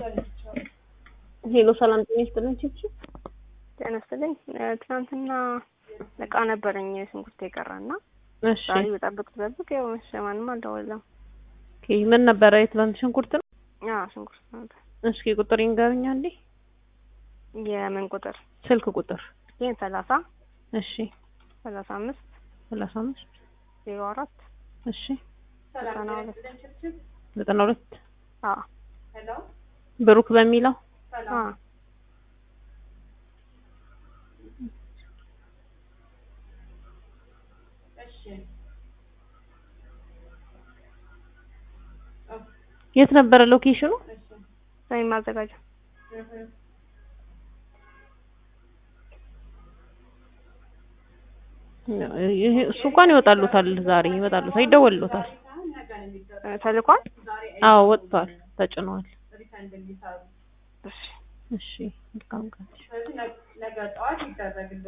ሄሎ ሰላም ጤና ይስጥልን ቺቺ ጤና ይስጥልኝ። ትናንትና እቃ ነበረኝ ሽንኩርት የቀረና እሺ ዛሬ በጠብቅ ትጠብቅ ያው መሸ ማንም አልደወለም። ኦኬ ምን ነበረ የትላንት ሽንኩርት ነው ያ ሽንኩርት ነበር። እስኪ ቁጥር ይንገሩኝ አንዴ የምን ቁጥር? ስልክ ቁጥር ይህን ሰላሳ እሺ ሰላሳ አምስት ሰላሳ አምስት ዜሮ አራት እሺ ዘጠና ሁለት ዘጠና ሁለት አዎ ብሩክ በሚለው አዎ የት ነበረ ሎኬሽኑ ወይም ማዘጋጃ ይሄ እሱ እንኳን ይወጣሉታል ዛሬ ይወጣሉታል ይደወልሉታል እ ተልኳል። አዎ ወጥቷል ተጭኗል እሺ እሺ መልካም ቀን